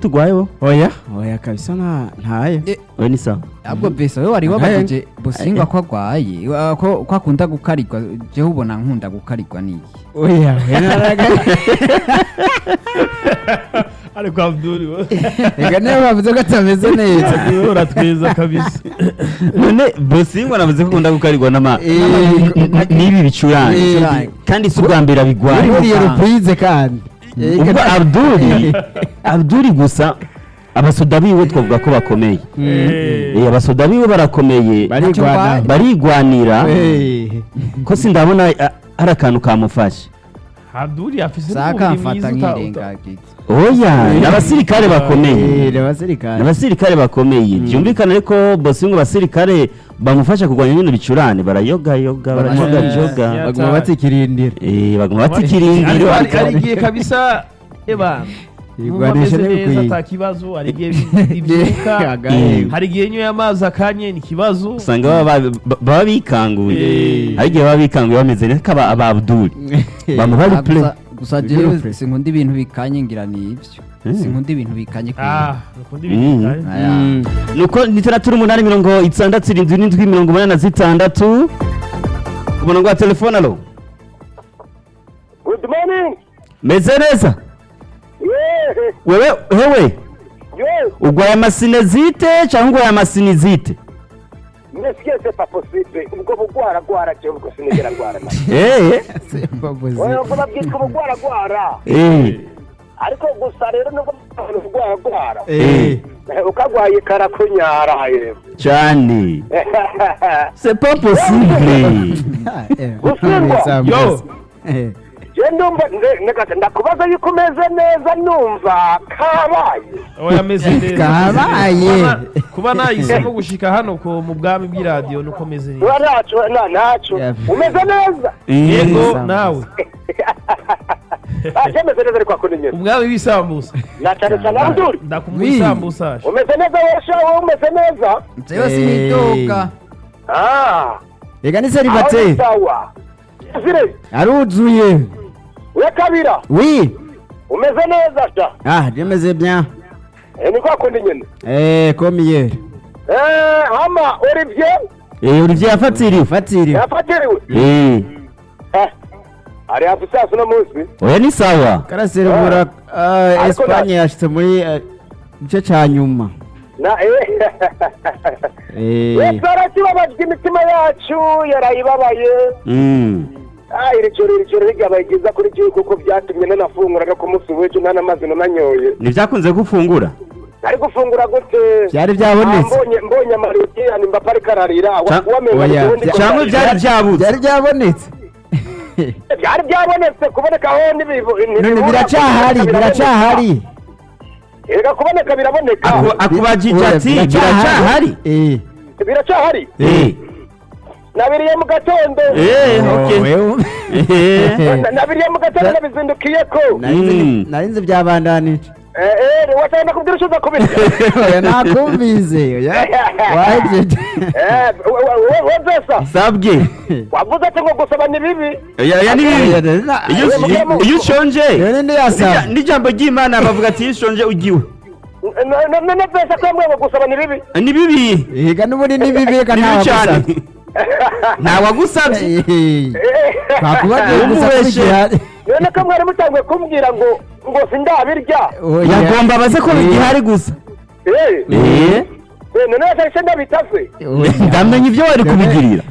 tugwaye wo oya oya kabisa nta ntayo Eh, we ni sawa ahubwo besa we wari wabajije busingwa ko agwaye wa- ko ko akunda gukarirwa jewe ubona nkunda gukarirwa n'iki oya oya naraga ariko abduri we reka niyo bavuze ko atameze neza Abdul uratwiza kabisa none bosingwa navuze ko ukunda gukarirwa n'ama Eh, n- n'ibi bicurane Eh, kandi si ubwa mbere abigwaye buriye ruprize kandi ubwo abduri abduri gusa abasoda biwe twavuga ko bakomeye Eh, Eh, abasoda biwe barakomeye barigwana barigwanira Eh, ko sindabona a- hari akantu kamufashe Abdul afise sakamfata nk'irengagiza oya ni abasirikare bakomeye eh, ni abasirikare ni abasirikare bakomeye byumvikana ariko bosingo abasirikare bamufasha kurwanya bino bicurane barayogayoga barajogajoga Yeah. baguma batsikirindira Eh, baguma Ariko batikirindira hari- hari igihe kabisa eba numva Igwanisha ameze neza n'ibikwiye. ata kibazo hari igihe ibyuka Agahe. hari igihe nyoye amazi akanye ni ikibazo usanga baba ba- baba bikanguye Eh. hari igihe baba bikanguye bameze neza kaba aba abduri bamuha Ah, replay gusa- gusa Ni jewe Wilfred. sinkunda ibintu bikanye ngira ni ivyo Mm. sinkunda ibintu bikanye ah nukundi Mm. ibintu bitari. Aya. Mm. nuko ni itandatu n'umunani mirongo itandatu irindwi n'indwi mirongo umunani na zitandatu ku murongo wa telefone alo Good morning. meze neza Yeah. wewe hewe Yes. ugwaye amasinezite cyangwa ugwaye amasinizite Mais ce que c'est pas possible. Ubwo bugwara gwara cyo ubwo sinigera gwara. na. eh Babuze. Oya ubwo babwitwa bugwara gwara. eh Ariko gusa rero nubwo bugwara gwara. Eh, Ukagwaye karakunyara yewe. cyane c'est pas possible eh, Gusingwa. Yo. Eh, Je ndumva nde- ndakata ndakubaza yuko umeze neza numva kabaye. oya ameze neza Kabaye. Kuba na- kuba nahisemo gushika hano ko mu bwami bw'iradiyo nuko meze neza Ura naco na naco. Yeah. Umeze neza. yego Neza. nawe Ah, meze neza ariko akuni nyene. umwami w'isambusa Na cyane cyane Abdul. ndakumuha Oui. isambusa Umeze neza wesha wowe umeze neza. jewe sinidoga Ah. reka ni Aho ni seribateri sawa. Zire. aruzuye We kabira. wi Umeze neza sha. ah jemeze bien Eh, ni kwa kundi nyene. eh komiye Eh, hama Olivier eh Olivier yafatiriwe fatiri yafatiriwe. eh Eh. Ari hafi saa sita munsi. oya ni sawa karaserubura Ariko Espagne yashitse muri eh, igice ca nyuma Na eh. Eh, Yesu arakibabajwe imitima yacu yarayibabaye. mm Ah, iri joro iri joro ryabaye ryiza kuri gihe kuko byatumye nanafunguraga ku munsi w'ejo nta n'amazi nananyoye. ntibyakunze gufungura Ari gufungura gute? byari Ah, byabonetse mbonye mbonye amariki yani mbapa ariko ararira Ca- wamenga oya, ubundi ko cyangwa ararira. byari byabuze byari byabonetse byari byabonetse kuboneka aho ntibibu- none ntibibura, biracahari kuboneka biracahari Erega kuboneka biraboneka Aku- akubajije Oya, ati biracahari eh biracahari eh nabiriye mu gatondo eh okay wewe eh Na- nabiriye mu gatondo nabizindukiye ko Mm. narinze byabandanije Eh, eh, washaka nakubwira icyo uza kubirya oya nakumvize oya wahejeje Eh, we- we- we- we Zesa, sabwe wavuze ati ngo gusaba ni bibi oya oya ni bibi iyo Oya, mugabo- iyo ushonje rero ndi yasaba n'ijya- n'ijambo ry'imana bavuga ati iyo ushonje ugiwe N- n- none Zesa ko yambwiye ngo gusaba ni bibi ni bibi higa n'ubundi ni bibi reka ni bibi cyane ntawagusabye ntawagusabye Eh, twakubagiye gusa Umubeshe. kubigihari none ko mwari mutanguye kumbwira ngo ngo sindabirya yagomba baze ko bigihari gusa Eh, eh eh, none yashahise ndabitase ndamenya ibyo wari kubigirira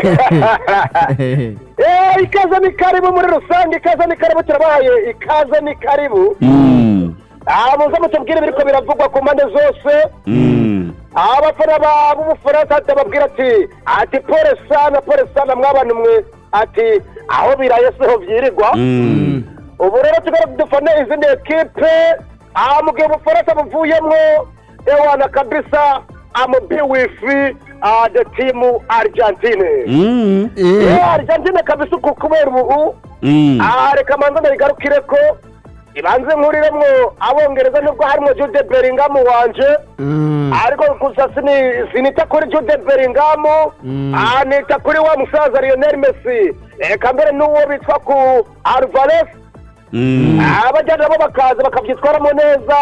Eh, ikaze ni karibu muri rusange ikaze ni karibu turabahaye ikaze ni karibu Mm, Ah, muze mutubwire biriko biravugwa ku mpande zose mm. abafana ba- b'ubufaransa ndababwira ati ati pole sana pole sana mwabana mwe ati aho biraye siho vyirirwa Mm. ubu rero tugomba dufane izindi ekipe aha mu gihe ubufaransa buvuyemwo ewana kabisa amubi wifi uh, the team argentine Mm. Eh, argentine kabisa uku kubera ubu Mm. aha reka manza ndabigarukire ko ibanze nkuriremwo abongereza nubwo harimo jude beringamu wanje ariko gusa sini- sinita kuri jude beringamu aha nita kuri wa musaza lionel messi reka mbere n'uwo bitwa ku alvarez Mm. abajyana nabo bakaza bakabyitwaramo neza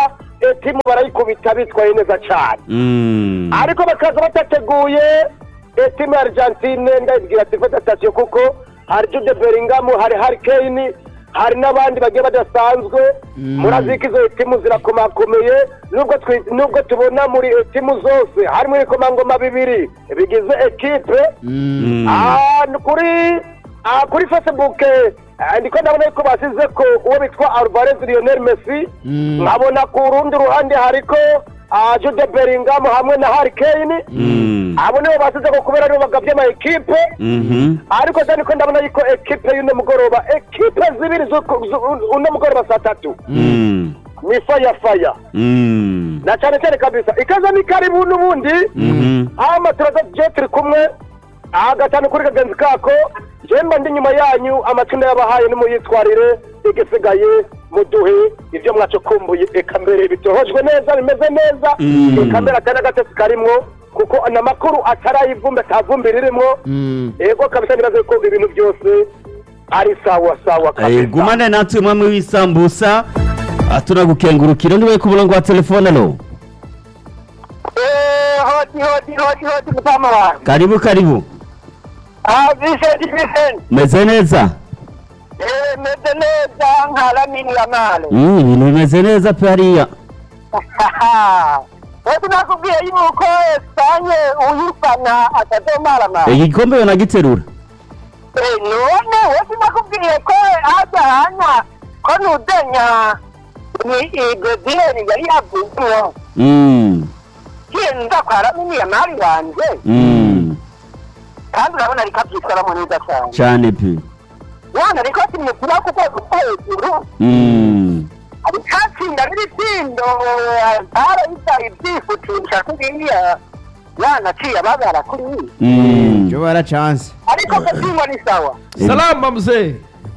etimu barayikubita bitwaye neza cyane Mm. ariko bakaza batateguye etimu ya argentine ndabibwira ati fata sitasiyo kuko hari jude bellingham hari hari kane hari n'abandi bagiye badasanzwe murazi ko izo etimu zirakomakomeye nubwo twi- nubwo tubona muri etimu zose harimo ibikomangoma bibiri bigize ekipe Mm. Ah, ni kuri ah, kuri facebook eh, ndiko ndabona yuko basize ko uwo bitwa alvarez lionel messi nkabona ku rundi ruhande hariko ah, jude bellingham hamwe na harry kane Mm. abo nibo basize ko kubera aribo bagabye ama ekipe Mhm. ariko cyane niko ndabona yuko ekipe y'uno mugoroba ekipe zibiri z'uku- zu- uno mugoroba saa tatu Mm. ni faya faya Mm. na cyane cyane kabisa ikaza ni karibu n'ubundi Mhm. hama turaza je turi kumwe aha gatanu kuri kagenzi kako jemba ndi nyuma yanyu amatunda yabahaye nimuyitwarire igisigaye muduhe ibyo mwacukumbuye eka mbere bitohojwe neza bimeze neza Mm. eka mbere atari agatesi karimwo kuko n'amakuru atarayivumbi atavumbi ririmo ego kabisa nibaze ko ibintu byose ari sawa sawa Eh, kabisa gumane natwe mwamwe w'isambusa Ah, tunagukengurukira ndiwe ku murongo wa telefone alo Eh, hodi hodi hodi hodi mutama wanjye karibu karibu ah Vincent Vincent meze neza eh meze neza nkaramini ya male Mm, ibintu bimeze neza pe hariya Wewe nakubwiye yuko Espanye uyifana akadomaramara. igikombe yo nagiterura Eh none wewe nakubwiye ko haja hana ko nudenya ni Brazil yari yavumwe. Mm. Kienda kwa mimi ya mali wanje. Mm. Kandi urabona rikabyitwaramo neza cyane. cyane pe Wana riko kimukura kuko hejuru. Mm. Abikatsinda n'ibitindo arayita ibyifutisha kuriya. Yana ciye ababara kuri iyi. Mm. cyo barachanse ariko kasimba ni sawa salama mzee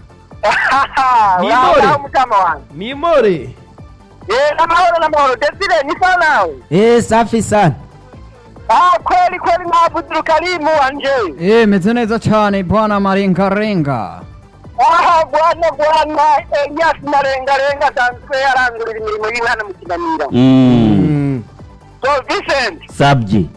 Ni Uraho, Dore. uraho mutama wanjye ni more Eh, n'amahoro n'amahoro desire ni sawa nawe eh safi sana ah kweli kweli mwabudu karimu wanje Eh, meze neza cyane bwana marengarenga aha bwana bwana elias marengarenga asanzwe arangurira imirimo y'ihana mu kinanira Mm. so vincent sabye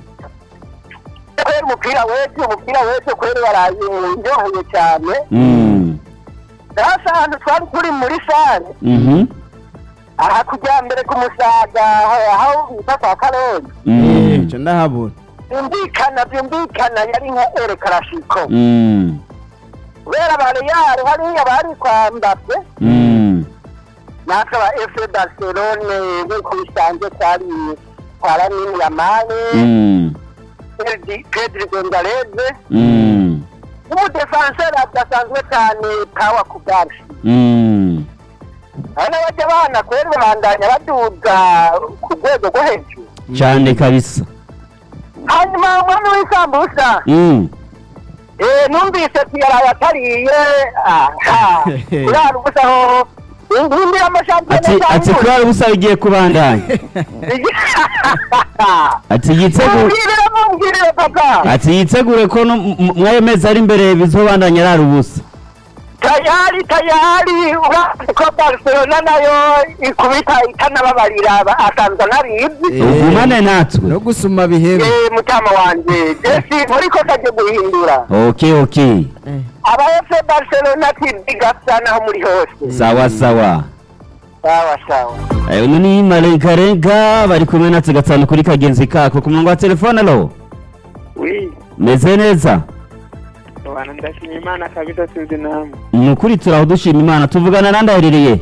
kweli umupira wetu umupira wetu kweli waraye ndyoheye cyane Mm. hasa ahantu twari turi muri sare Mhm. aha kujya mbere ku musaga aho bita kwa karongi Mm. cyo ndahabona byumvikana byumvikana yari nka ere karashiko Mm. kubera bareyari hariya bari kwa mbappe Mm. natwe aba efe barcelone nk'uko bisanzwe twari kwa lamine yamane Mm. Pedri- pedri gonzaleze Mm. n'umudefanseri adasanzwe cyane pawa kugarsi Mm. hari n'abajya bana kweri babandanya baduga ku rwego rwo hejuru cyane kabisa hanyuma umwami w'isambusa Mm. Eh, numvise tiyaraye atariye aha urara ubusa hoho indira amashampiyona ati ati kurara ubusa bigiye kubandanya ati yitegure mubwirire mubwirire papa ati yitegure ko no m- m- mwayo mezi ari imbere bizobandanya arara ubusa tayari tayari urazi ko barcelona nayo ikubita ikanababarira aba- asanzwe anabizi ugumane natwe no gusuma bihebe Eh, mutama wanje jesi muri ko kaje guhindura okay okay aba fc barcelona tibiga sana aho muri hose sawa sawa sawa sawa Eh, uno ni marengarenga bari kumwe natwe gatanu kuri kagenzi kako ku murongo wa telefone alo wi meze neza abantu ndashima imana kabisa sinzi namwe ni ukuri turaho dushima imana tuvugana nandaherereye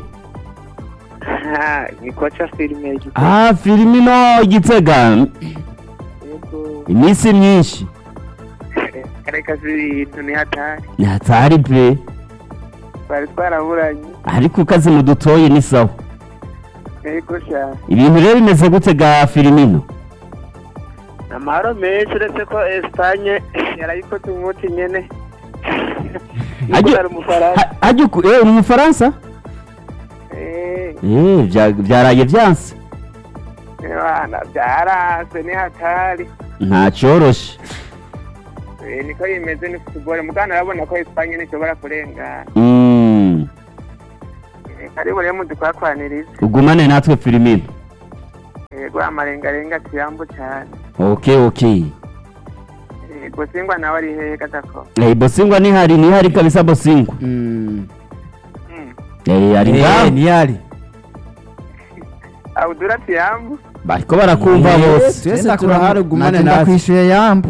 ni koca filime y'igitego ah filimino igitega yego iminsi myinshi reka si ibintu ni hatari ntatari pe twari twaraburanye ariko ukazi mudutoye ni sawa yego sha ibintu rero bimeze gute ga filimino amahoro menshi uretse ko esipanye yarayikoze umunsi nyene Ajye- ari umufaransa Ha- hajya uku- eh, uri umufaransa Eh, Eh, bya- byaraye byanse bana byaranse ni hatari ntacyoroshe Eh, niko bimeze ni futuboro mugana arabona ko esipanye ntishobora kurengana Mm, Eh, karibu rero mudukwakwanirise ugumane natwe filimino yego amarengarenga kiyambu cyane okay okay yego singwa nawe ari hehe gatako Eh, bosingwa nihari nihari kabisa bosingwa Mm. Mm. Eh, ari Eh, ngaho ntiyari abudura kiyambu bariko barakumva Eh, bose twese turahari ugumane natwe natwe ndakwishuye yambu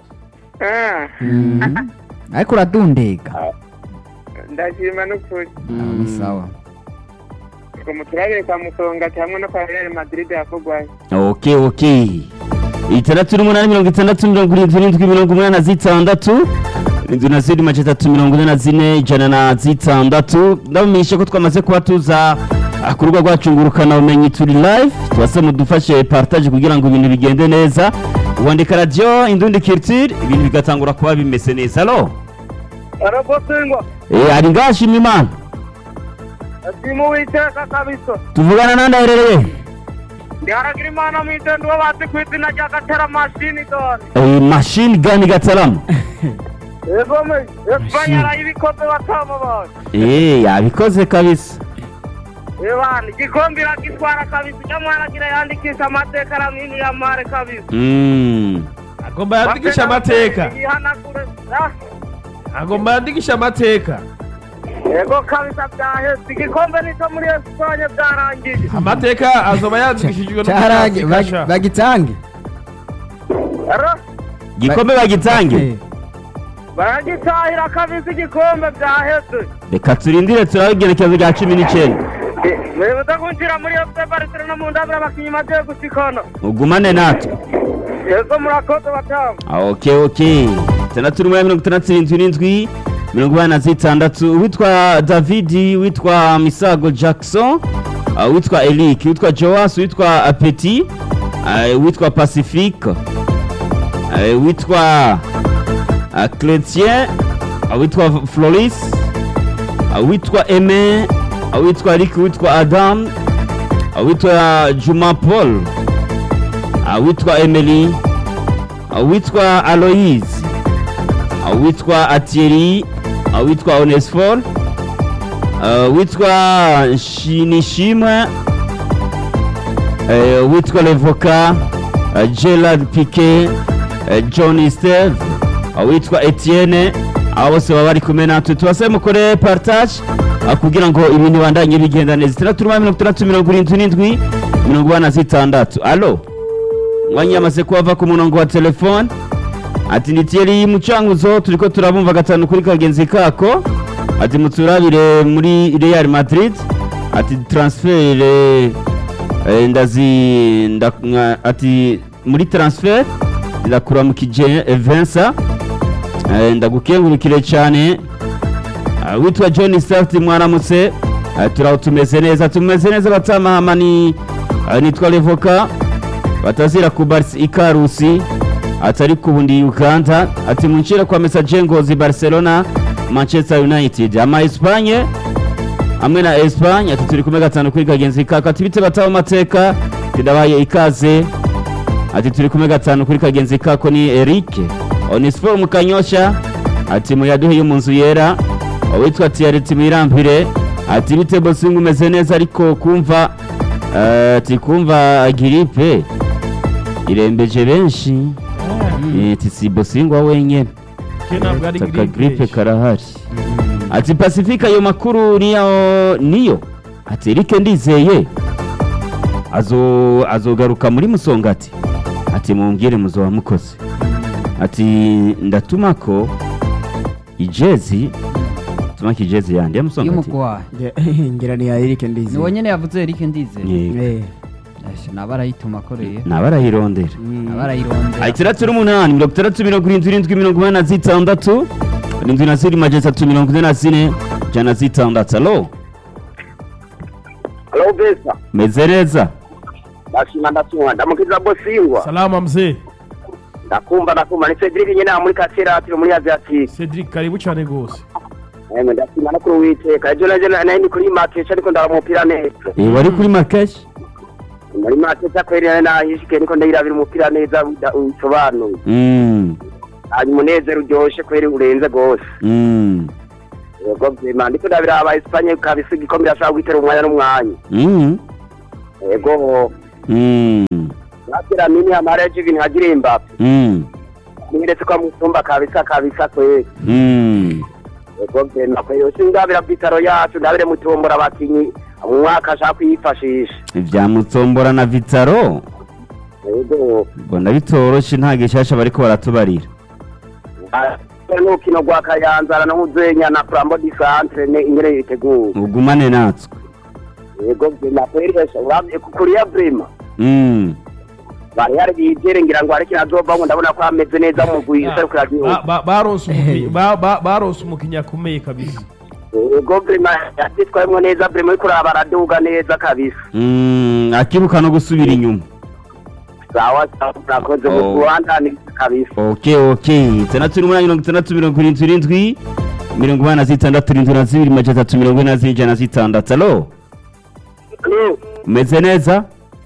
Eh, ariko uradundega ndashima n'ukuri Aho ni sawa ngo muturabire kwa musongati hamwe no kwa real madrid yakugwaye okay okay itandatu n'umunani mirongo itandatu mirongo irindwi n'indwi mirongo umunani na zitandatu inzu na ziri mace atatu mirongo ine na zine ijana na zitandatu ndabamenyesha ko twamaze kuba tuza ah, ku rubuga rwacu ngurukana ubumenyi turi live tubase mudufashe partage kugira ngo ibintu bigende neza wandika radiyo indundi culture ibintu bigatangura kuba bimeze neza alo arabosingwa eh ari ngashima imana asimu witeka kabisa tuvugana nandi aherereye ndiharagira imana mu itendo uwo bazi ku izina rya gatera mashini dore eh, machine gun gataramu yego me esipanye arayibikoze batamubaye eh yabikoze kabisa ebana igikombe iragitwara kabisa ujya mwaragira yandikisha amateka aramwini ya mare kabisa mm. agomba yandikisha amateka yihanagure ah, agomba yandikisha amateka yego kabisa byahetse igikombe nicyo muri esipanye byarangiye amateka azoba yandikishijwe cyarange n'umunyafurika bagi- bagitange Ero, gikombe bagitange Eh, baragitahira kabisa igikombe byahetse reka turindire turabe igerekezo rya cumi n'icyenda mwibuze kwinjira muri fc barcelona mu ndabira abakinnyi bagiye gusikana ugumane natwe yego murakoze batamu Ah, ok ok itandatu n'umunani mirongo itandatu irindwi n'indwi mirongo inani na zitandatu uwitwa david witwa misago jackson ah, witwa eric witwa joas witwa apeti witwa pacifique ah, witwa ah, chrétien ah, witwa floris ah, witwa aime ah, witwa rick witwa adam ah, witwa juma paul ah, witwa emily witwa aloise witwa atieri witwa onesfor witwa shinishimwe eh, witwa levoka gerard pique john steve witwa etienne abo bose baba bari kumwe natwe tubasaba mukore partage ah, kugira ngo ibintu bibandanye bigenda neza itandatu n'umunani mirongo itandatu mirongo irindwi n'indwi mirongo ine na zitandatu alo mwanya yamaze kuhava ku murongo wa telefone ati ni Thierry mucanguzo turiko turabumva gatanu kuri kagenzi kako ati muturabire muri Real Madrid ati transfer eh, eh, ndazi nda, mwa- ati muri transfer ndakuramukije Vincent eh, ndagukengurukire cyane Ah, witwa John Start mwaramutse Ah, turaho tumeze neza tumeze neza batamahama ni ah, nitwa Levoka batazira ku Barca ikarusi atari ku bundi Uganda ati munshire kwa message ngozi Barcelona Manchester United ama Espagne hamwe na Espagne ati turi kumwe gatanu kuri kagenzi kako ati bite bataho mateka tidabaye ikaze ati turi kumwe gatanu kuri kagenzi kako ni Eric Onisfor mukanyosha ati muyaduhe mu nzu yera witwa Thierry Timirambire ati bite bosinga umeze neza ariko kumva eh, ati kumva gripe irembeje benshi Eh, ati si bosingwa wenyene ke ntabwo ari aka gripe gripe karahari ati pacifique ayo makuru niyo niyo ati Eric ndizeye azo azogaruka muri musongati ati mumbwire muzoba mukoze ati ndatuma ko ijezi tuma ko ijezi yandi ya musongati y'umugwayi nge- ngira ni ya Eric Ndizi ni wonyene yavuze Eric Ndize Yego. Eh, Asha, naba arayituma akoreye naba arayirondera mm. naba arayirondera itandatu n'umunani mirongo itandatu mirongo irindwi irindwi mirongo inani na zitandatu irindwi na ziri majana atatu mirongo ine na zine ijana na zitandatu alo alo besa meze neza ndashima ndatumwa ndamukiza bosingwa salama mzee ndakumva ndakumva ni cedric nyine aha muri kasera turi muri aziatike cedric karibu cyane rwose emwe ndashima no kuri uwiteka ejo naje nari ndi kuri makesha ariko ndaba umupira neza Eh, wari kuri makeshi muri makesha kweri nari nahishike niko ndayirabira umupira neza uda- usobanuye Mm, hanyuma umunezero uryoshe kweri urenze rwose mm, yego vyema ndiko ndabira aba Espanye kabisa igikombe irashobora guhitera umwanya n'umwanya mm, yego mm. abwira mini amara yaje ibintu agira imbavu Mm. niretse ko amusumba kabisa kabisa kweli Mm. ego genda kwe yose ndabira bitaro yacu ndabire mutombora abakinyi mu mwaka ashaka kuyifashisha Ivya Mutsombora na Vitaro ego mbona bitoroshe nta gishasha bariko baratubarira. n'urukino rwa kayanzara no muzenya na flambo di centre ne ingere yiteguye Ugumane natwe. ego genda kweli hesha urabye kuriya brima Mm. bari hari bigere ngira ngo ariko azova ngo ndabona ko ameze neza mu guhisa ariko Ba- yagiye ba- baronse umuki- ba- ba- baronse umukinnyi akomeye kabisa ego brima yatitwayemo neza brima ariko uraba araduga neza kabisa Mm. Akiruka no gusubira inyuma. sawa sawa murakoze Oh. mu rwanda ni kabisa Okay, okay. Itandatu n'umunani mirongo itandatu mirongo irindwi irindwi mirongo inani na zitandatu irindwi na zibiri majana atatu mirongo ine na zine ijana na zitandatu. Alo? Umeze neza?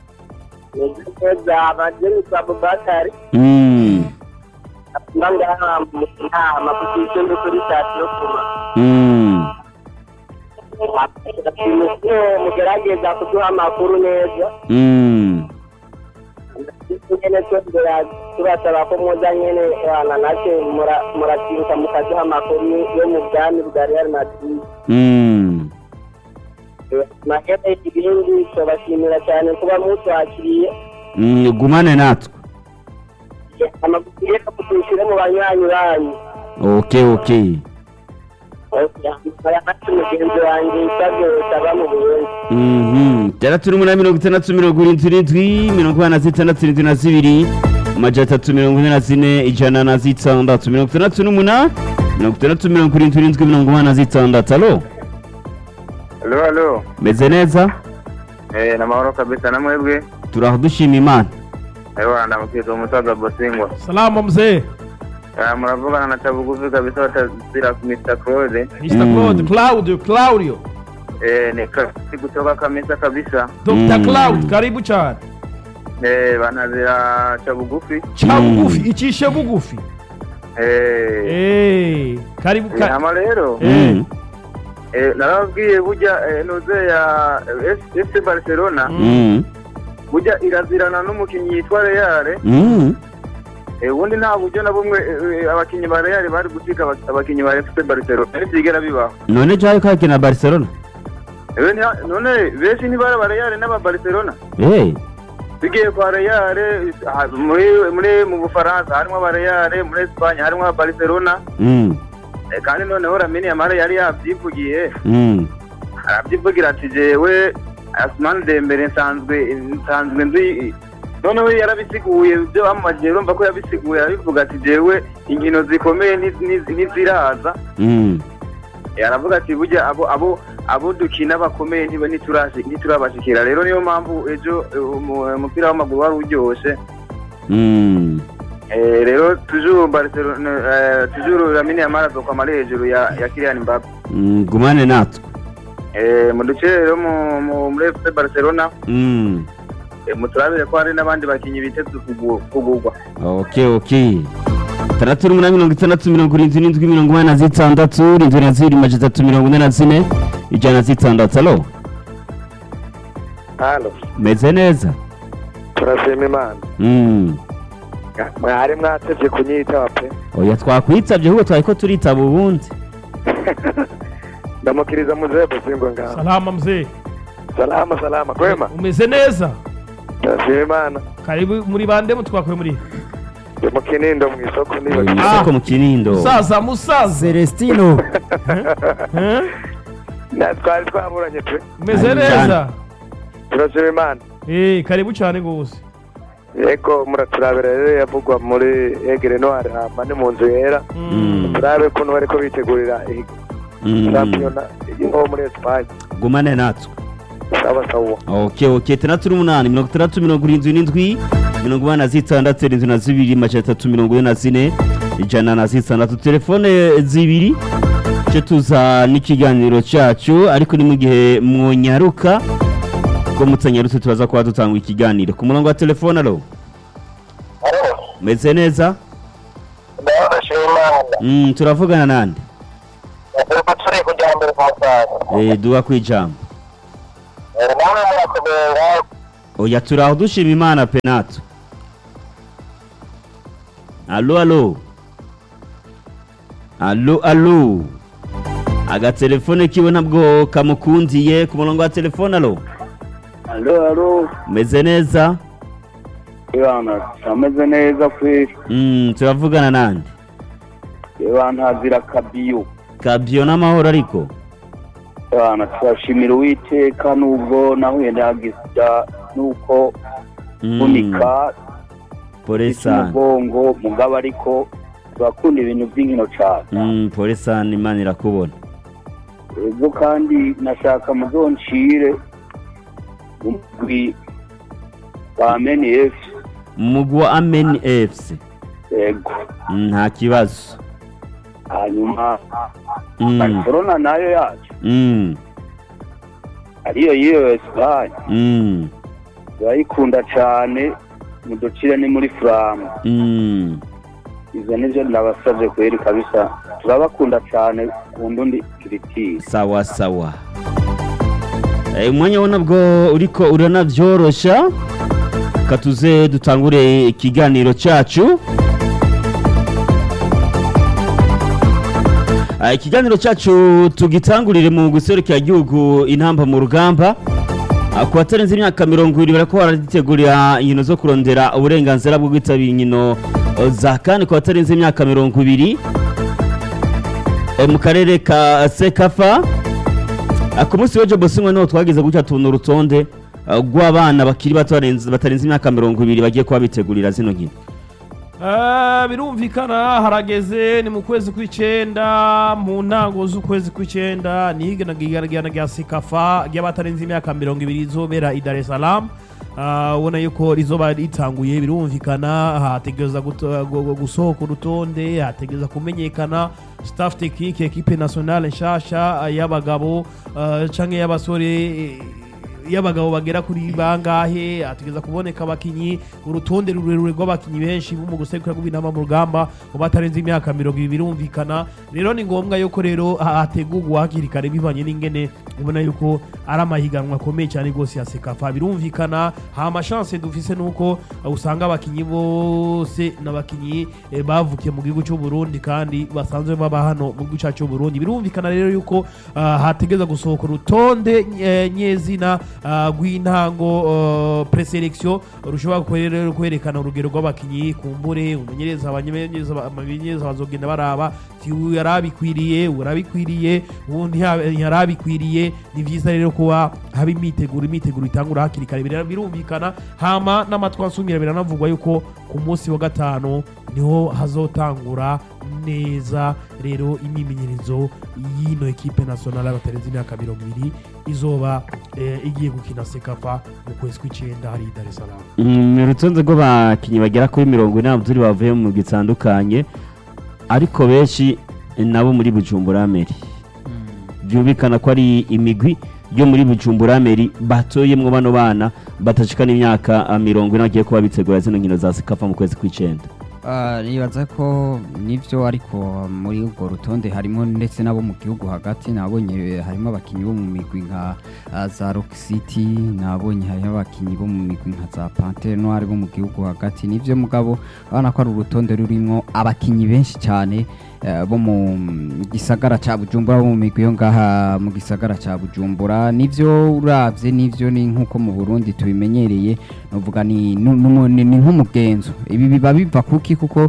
neza abageni kwa bubakari Mm. ngaha mu nama ku kicumbi kuri sitasiyo kuma Mm. mugerageza kuduha amakuru neza Mm. nyene twongera tubasaba ko muza nyene bana natwe mura- muratiruka mukaduha amakuru yo mu bwami bwa real madrid Mm. mahera ibindi tubashimira cyane kuba mutwakiriye Mm. Gumane natwe. amakuru reka kudushyire mu banywanyi banyu Okay, okay. ayafashe mugenzi wanjye isabwe utaba mu buyenzi Mhm. Itandatu n'umunani mirongo itandatu mirongo irindwi irindwi mirongo inani na zitandatu irindwi na zibiri amajana atatu mirongo ine na zine ijana na zitandatu mirongo itandatu n'umunani mirongo itandatu mirongo irindwi irindwi mirongo inani na zitandatu alo Halo halo. meze neza Eh na mahoro kabisa na mwebwe. turaho dushima imana Ewa ndamukiza umusaza Bosingwa. salama mzee Ah muravugana na Chabugufi kabisa watazira Mr. Claude. mr Mm. claude claudio claudio Eh ni kasi kutoka kamisa kabisa. dr Mm. claude karibu cyane Eh banazira Chabugufi. ca Mm. bugufi icishe bugufi Eh Eh, karibu ka- Hama rero Eh. Mm. eh narabwiye burya eh, nuze ya eh, FC Barcelona Mm. burya irazirana n'umukinnyi yitwa Real. Mm. Eh ubundi nta buryo na bumwe eh, eh, abakinnyi ba Real bari gusiga aba- abakinnyi ba FC Barcelona. Ntibyigera bibaho. none jayo kakina barcelona Ewe nta- none benshi ntibari aba Real n'aba Barcelona. Eh. tugiye kwa Real ah, muri muri mu Bufaransa harimo aba Real muri Espagne harimo aba Barcelona Mm. Eh, kandi noneho Lamine Yamal yari yabyivugiye Mm. arabyivugira ati jewe Asman Dembele nsanzwe nsanzwe nzi noneho yarabisiguye ibyo bamumajije urumva ko yabisiguye arabivuga ati jewe inkino zikomeye ntiz- ntiz- ntiziraza Mm. Eh, aravuga ati burya abo abo abo dukina bakomeye ntiba ntiturashi- ntiturabashikira rero niyo mpamvu ejo eh, umu- umupira w'amaguru wari uryoshye Mm. Eh, rero toujours Barcelona eh, toujours Lamine Yamal azokwama ari hejuru ya ya Kylian Mbappe Mm. gumane natwe eh, mu duce rero mu- mu- muri FC Barcelona Mm. eh, muturabire ko hari n'abandi bakinyi biteze kugu- kugurwa okay okay itandatu n'umunani mirongo itandatu mirongo irindwi n'indwi mirongo inani na zitandatu irindwi na zibiri majana atatu mirongo ine na zine ijana na zitandatu alo halo meze neza turashima imana Mm. mwari mwatevye kunyitaba pe oya twakwitabye ahubwo twari ko turitaba ubundi ndamukiriza muzee Bosingwa ngaho salama mzee salama salama kwema umeze neza turashima imana karibu muri bande mutwakuye muri ndi mu kinindo mu isoko mu niba isoko mu kinindo musaza musaza celestino Eh? na twari twaburanye pe umeze Ari neza turashima imana Eh, karibu cyane rwose yego muraturabira rero yavugwa muri egere noire hama ni mu nzu yera Mm. turabe ukuntu bariko bitegurira iyi Mm. shampiyona yo muri esipanye gumane natwe sawa sawa okay okay itandatu n'umunani mirongo itandatu mirongo irindwi n'indwi mirongo inani na zitandatu irindwi na zibiri majana atatu mirongo ine na zine ijana na zitandatu telefone zibiri cyo tuza n'ikiganiro cyacu ariko ni mu gihe mwonyaruka ko mutanyarutse turaza kuba dutanga ikiganiro ku murongo wa telefone alo meze neza ndabashima imana mm, turavugana nande turiko turi kujya mbere ku musaza eh, duha kwijambo namwe murakomera oya turaho dushima imana penato alo alo alo alo agatelefone kiwe ntabwo kamukundiye ku murongo wa telefone alo alo alo umeze neza ibana ameze neza kweri Mm, turavugana nande ibana ntazira kabiyo kabyo n'amahoro ariko ibana turashimira uwiteka nubwo nahuye ndagisya nuko Mm, unika pole sana umugongo mugabo ariko turakunda ibintu by'inkino cyane Mm, pole sana imana irakubona ubwo kandi nashaka muzoncire umugwi wa meniyef umugwi wa ameni efuse yego nta kibazo hanyuma Mm, barcelona nayo yacu mm, ariyo y'iyo esipanye mm, turayikunda cyane muducire ni muri furamu mm. izo nibyo nabasabye kweri kabisa turabakunda cyane kunda undi kiritiri sawa sawa Eh, umwanya wo nabwo uriko uranavyorosha katuze dutangure ikiganiro cacu Ah, ikiganiro cacu tugitangurire mu guserukira igihugu intamba mu rugamba Ah, ku batarenze imyaka mirongo ibiri bariko baragitegurira inkino zo kurondera uburenganzira bwo kwitabira inkino eh, za kane ku batarenze imyaka mirongo ibiri Eh, mu karere ka sekafa Ah, ku munsi w'ejo bosimwe niho twagize gutya tubona urutonde ah, rw'abana bakiri bato barenze- batarenze imyaka mirongo ibiri bagiye kuba bitegurira zino nkino Eh, birumvikana harageze ni mu kwezi kw'icenda mu ntango z'ukwezi kw'icenda ni iganagirana rya sekafa ry'abatarenze imyaka mirongo ibiri izobera i dar es salaam Ah, ubona yuko rizoba ritanguye birumvikana hategereza guto- gu- gu- gusohoka urutonde hategereza kumenyekana staff technique equipe nationale nshasha ah, y'abagabo ah, canke y'abasore eh, y'abagabo bagera kuri bangahe hategereza kuboneka abakinyi urutonde rurerure rw'abakinyi benshi bo mu gusekura rw'intama mu rugamba mu batarenze imyaka mirongo ibiri birumvikana rero ni ngombwa yuko rero ha- hategurwa hakiri kare bivanye n'ingene ubona yuko ari amahiganwa akomeye cyane rwose ya sekafa birumvikana ha amashanse dufise nuko uh, usanga abakinyi bose n'abakinyi eh, bavukiye mu gihugu cy'u Burundi kandi basanzwe baba hano mu gihugu cyacu cy'u Burundi birumvikana rero yuko uh, hategeza gusohoka urutonde eh, nyezina uh, rw'intango uh, preselection rushobora kwere- kwerekana urugero rw'abakinyi kumbure umumenyereza abamenyereza abamenyereza bazogenda baraba ti uyu yarabikwiriye urabikwiriye ubundi yarabikwiriye ni byiza rero kuba haba imiteguro imiteguro itangura hakiri kare Bira- birumvikana hama n'amatwi ansumira biranavugwa yuko ku munsi wa gatanu niho hazotangura neza rero imyimenyerezo y'ino ekipe nationale y'abatarenze imyaka mirongo ibiri izoba eh, igiye gukina sekafa mu kwezi kw'icenda hari i dar es salaam Mm, ni urutonde rw'abakinnyi bagera kuri mirongo ine n'abaduri bavuye mu migwi itandukanye ariko benshi nabo muri bujumbura meri byumvikana ko ari imigwi yo muri bujumbura meri batoyemwo bano bana batashika n'imyaka ah, mirongo ine bagiye kuba bitegura zino nkino za sikafa mu kwezi kw'icenda Ah, nibaza ko nivyo ariko muri urwo rutonde harimo ndetse n'abo mu gihugu hagati nabonye harimo abakinyi bo mu migwi nka ah, za Rock City nabonye harimo abakinyi bo mu migwi nka za Panthère Noire bo mu gihugu hagati nivyo mugabo abana ko ari urutonde rurimo abakinyi benshi cyane eh, bo mu gisagara ca Bujumbura bo mu migwi yo ngaha mu gisagara ca Bujumbura nivyo uravye nivyo ni nkuko mu Burundi tubimenyereye novuga ni nu- numu- ni ni nk'umugenzo ibi biba biva kuki kuko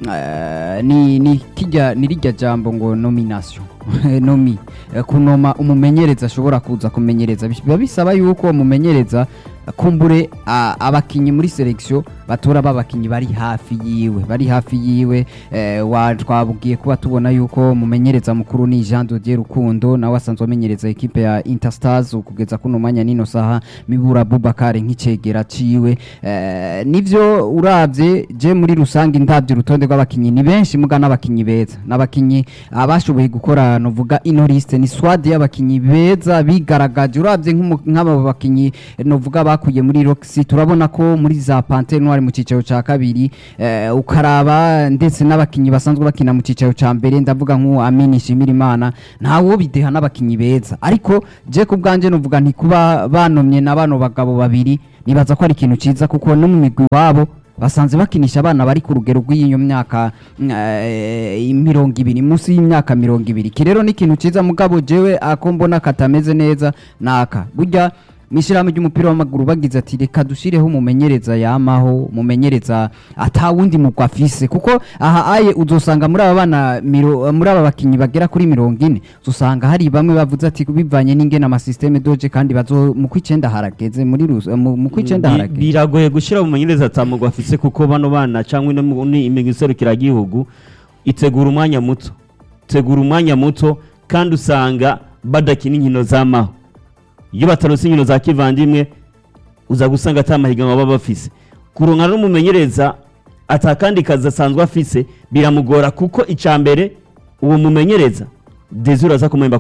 eh, ni ni kijya ni rijya jambo ngo nomination nomi Eh, kunoma umumenyereza ashobora kuza kumenyereza biba bisaba yuko uwo mumenyereza kumbure a- abakinyi muri selection batora babakinyi bari hafi yiwe bari hafi yiwe eh, wa twabwiye kuba tubona yuko mumenyereza mukuru ni Jean Dodier Rukundo nawe asanzwe amenyereza ekipe ya Interstars kugeza kuno mwanya nino saha Mibura Bubakare nk'icegera ciwe eh, nivyo uravye je muri rusange ndavye urutonde rw'abakinyi ni benshi muga n'abakinyi beza n'abakinyi abashoboye gukora novuga ino liste ni swad y'abakinyi beza bigaragaje uravye nk'umu- nk'aba bakinyi eh, novuga bakuye muri Roxy turabona ko muri za Panthère Noire mu cicaro ca kabiri eh, ukaraba ndetse n'abakinyi basanzwe bakina mu cicaro ca mbere ndavuga nk'uwo Amini Shimirimana ntawo bideha n'abakinyi beza ariko je ku bwanje novuga nti kuba banomye na bano bagabo babiri nibaza ko ari ikintu ciza kuko no mu migwi wabo basanze bakinisha abana bari ku rugero rw'iyo myaka mm, eh, mirongo ibiri munsi y'imyaka mirongo ibiri iki rero ni ikintu cyiza mugabo jewe ako mbona katameze neza naka burya mw'ishyirahamwe ry'umupira w'amaguru bagize ati reka dushyireho umumenyereza yamaho umumenyereza atawundi mugwa afise kuko aha aye uzosanga muri aba bana miro- muri aba bakinnyi bagera kuri mirongo ine uzosanga hari bamwe bavuze ati bivanye n'ingene amasisiteme doje kandi bazo mu kw'icenda harageze muri rus- mu mu kw'icenda Bi- harageze biragoye gushyira mu menyereza atamugwa afise kuko bano bana cyangwa ino mu- ni imigwi iserukiragihugu itegura umwanya muto itegura umwanya muto kandi usanga badakina inkino z'amaho iyo batarose inkino za kivandimwe uza gusanga ata mahiganwa baba bafise kuronka n'umumenyereza atakandi kazi asanzwe afise biramugora kuko icya mbere uwo mumenyereza dezura aza kumuhemba